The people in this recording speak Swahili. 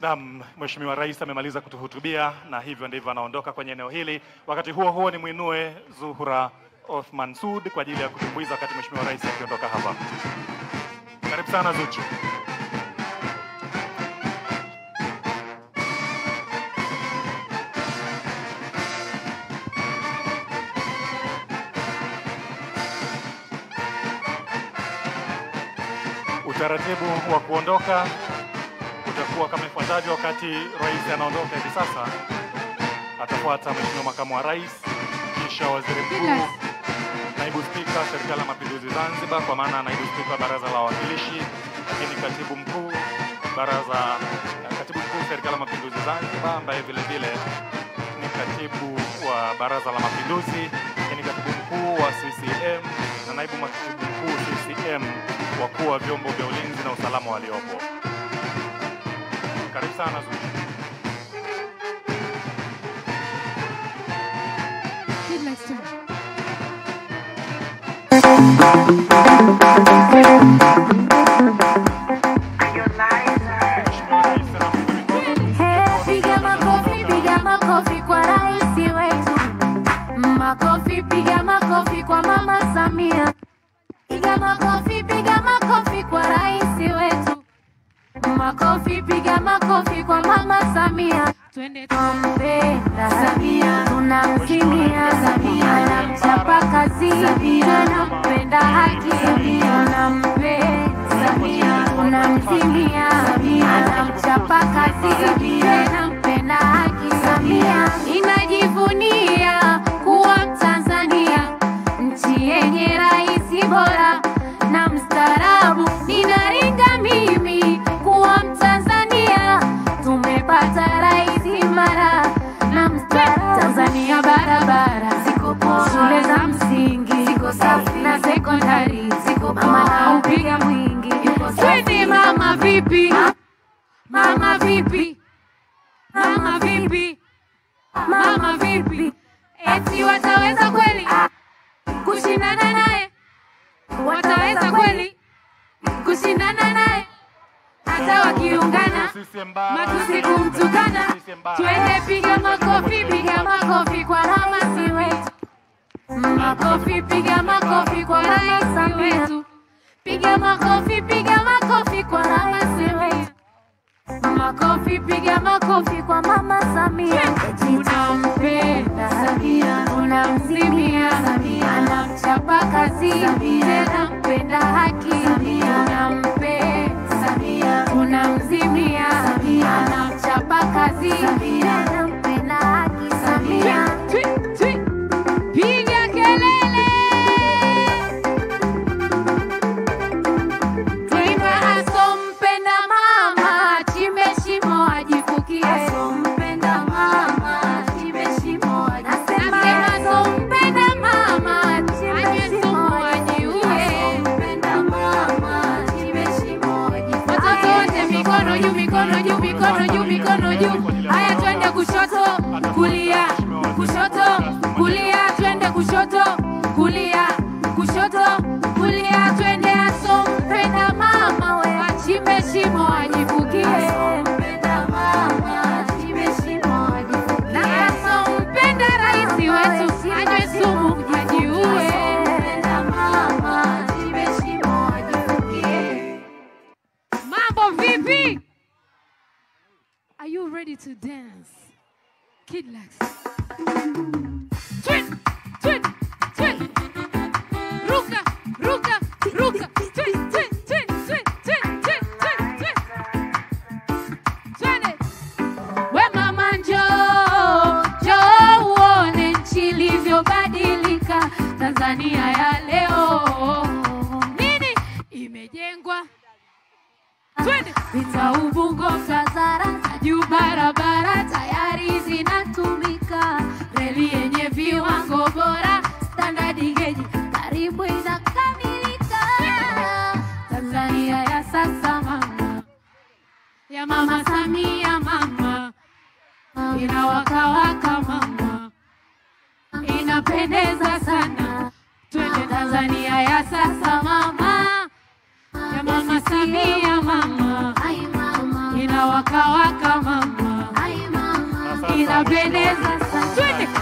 Naam, Mheshimiwa Rais amemaliza kutuhutubia na hivyo ndivyo anaondoka kwenye eneo hili. Wakati huo huo, ni mwinue Zuhura Othman Sud kwa ajili ya kutumbuiza wakati Mheshimiwa Rais akiondoka hapa. Karibu sana Zuchu. Utaratibu wa kuondoka utakuwa kama ifuatavyo. Wakati rais anaondoka hivi sasa, atafuata Mheshimiwa Makamu wa Rais, kisha Waziri Mkuu, Naibu Spika Serikali ya Mapinduzi Zanzibar, kwa maana Naibu Spika wa Baraza la Wawakilishi, lakini Katibu Mkuu Baraza Katibu Mkuu Serikali ya Mapinduzi Zanzibar, ambaye vile vile ni katibu wa Baraza la Mapinduzi, lakini katibu mkuu wa CCM na naibu katibu mkuu CCM, wakuu wa vyombo vya ulinzi na usalama waliopo. Karibu sana Zuchu. Kid likes to. Mheshimiwa Rais anamkabidhi Piga makofi, piga makofi kwa rais wetu. Makofi, piga makofi kwa mama Samia. Piga makofi, piga makofi kwa rais wetu. Makofi, piga makofi kwa mama Samia. Twende Tunampenda Samia, tunamsimia Samia, anamchapa kazi Samia, tunampenda haki Samia, tunampenda Samia, tunamsimia Samia, anamchapa kazi Samia, tunampenda haki Samia, inajivunia kuwa Mtanzania, nchi yenye rais bora na mstaarabu. Ninaringa mimi kuwa Mtanzania, tumepata rais imara na mstaarabu. Tanzania barabara ziko poa, shule za msingi ziko safi na sekondari ziko poa, mama naupiga mwingi yuko safi. Mama vipi? Mama vipi? Mama vipi? Mama vipi? Eti wataweza kweli kushindana naye? Wataweza kweli kushindana naye? Hata wakiungana CCM bara. matusi kumtukana, CCM bara. twende piga makofi, piga makofi kwa rais wetu. Makofi, piga makofi kwa rais wetu. Piga makofi, piga makofi kwa rais wetu. Makofi, piga makofi kwa mama Samia. Tunampenda Samia, tunamsimia Samia, anamchapa kazi Samia, tunampenda haki Samia, tunampenda Samia, tunamzimia Samia, anamchapa kazi Samia, tunampenda haki Samia. Twi, twi. Piga kelele. Twiga asompenda mama, chimbe shimo ajifukie. Asompenda mama, chimbe shimo ajifukie. Nasema asompenda mama, chimbe shimo ajiue. Asompenda mama, chimbe shimo ajifukie. Watoto wote mikono juu, mikono juu, mikono juu, mikono juu. Haya twende kushoto, kulia, kushoto, kulia, twende kushoto, kulia, kushoto, kulia, twende asompenda mama we achimbe shimo ajifukie. Asompenda mama achimbe shimo ajifukie. Na asompenda rais wetu anywe sumu ajiue. Asompenda mama achimbe shimo ajifukie. Mambo vipi? Are you ready to dance? Kid likes. Twin, twin, twin. Ruka, ruka, ruka. Twin, twin, twin, twin, twin, twin, twin, twin. Twende. We mama njoo, njoo uone nchi ilivyobadilika, Tanzania ya leo. Nini? Imejengwa. Twende. Vita Ubungo, Tazara na juu barabara tayari zinatumika, reli yenye viwango bora, standard gauge karibu inakamilika. Tanzania ya sasa mama, ya mama Samia mama, inawakawaka mama, inapendeza sana. Twende Tanzania ya sasa mama, ya mama Samia mama, inawaka waka waka mama Ai mama, Na sasa inapendeza sana twende